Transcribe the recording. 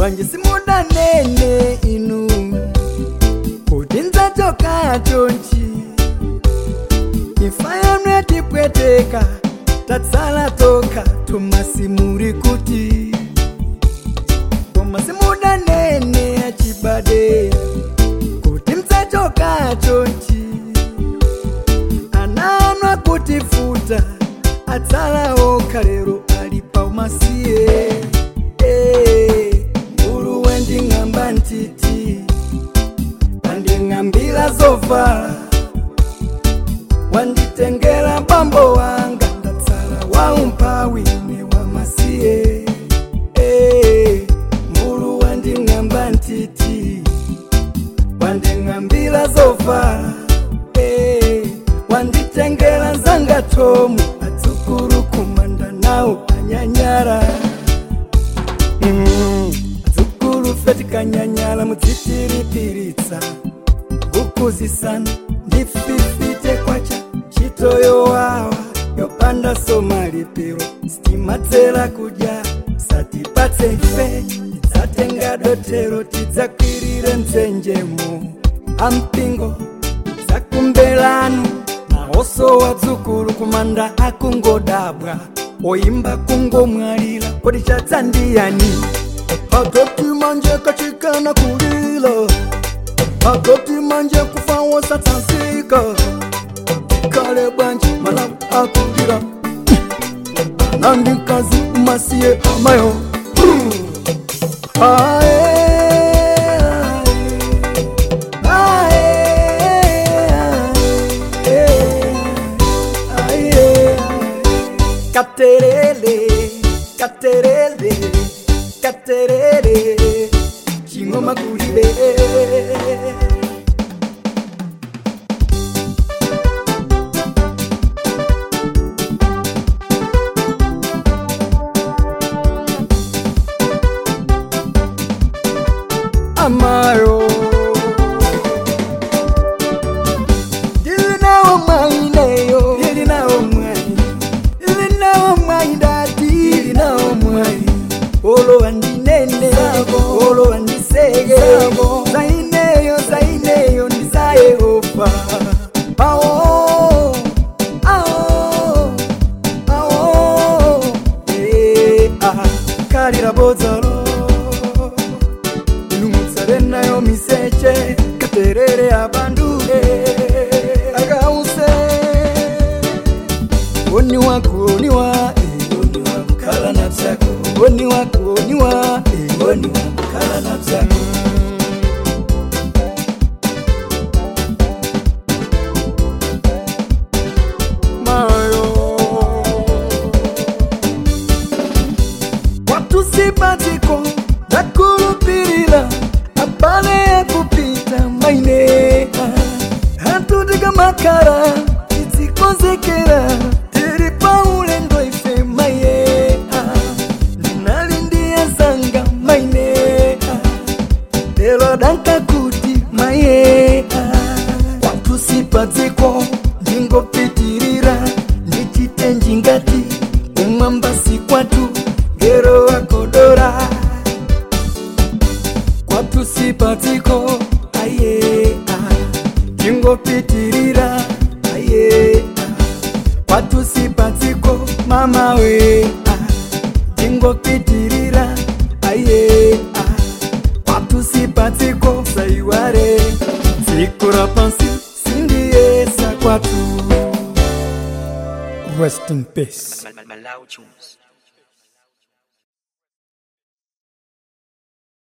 manje simudanene inu kuti nzachoka chonchi imfa yanu yatipweteka tatsala toka tumasimuri kuti koma simudanene achibade kuti mzachoka chonchi ananwa kutifuta atsala okha lero ali paumasiye Eh, mbulu wending'amba ntiti wanding'ambira zovala wanditengera bambo wanga ndatsala waumpawi ne wamasiye Eh, mbulu wanding'amba ntiti wanding'ambira zovala Eh, wanditengera nzanga tomu adzukuru kumanda nawo anyanyara Mm, adzukuru feti kanyanyala mudzitiripiritsa kukuzisana ndififite kwacha chitoyo wawa yopanda somalipiro sitimatsera kudya satipatse ife tidzatenga dotero tidzakwirire mtsenjemo ampingo dzakumbelanu naoso wadzukulu kumanda akungodabwa oimba kungomwalira kodi chadzandiyani akati manje kachikana kulila akati manje kufa wosatsanzika kale bwanji malamu akulira nandikazi masiye amayo Ae, ae, ae, ae, ae. Caterele, caterele, caterele, chingoma kulibe. Amaro. Dili nawo mwaineyo, dili nawo mwai, dili nawo mwai dati, dili nawo mwai. Olo andinene, olo andisege, zaineyo, zaineyo, ndiza Yehova. Awo, awo, awo, eh, ah, kalira bodzalo ilumutsare nayo miseche katerere abandule akause oni wako oni wa eh, oni wako kala nafsi yako oni wako oni wa eh, oni wako kala nafsi yako Mayo watu sibatiko nakulupilila abale ya kupita maine hatudika makara titikozekera tiri paulendo ife maye ndinalindia zanga maine lelo danka kuti maye watu sibatiko ndingopitirira ndichite njingati umwambasi kwatu ngero wakodora kwatu sipatiko aye tingopitirira aye kwatu sipatiko mama we tingopitirira aye kwatu sipatiko saiware zikura pansi sindiesa kwatu rest in peace Mal- Mal- Malau Tunes.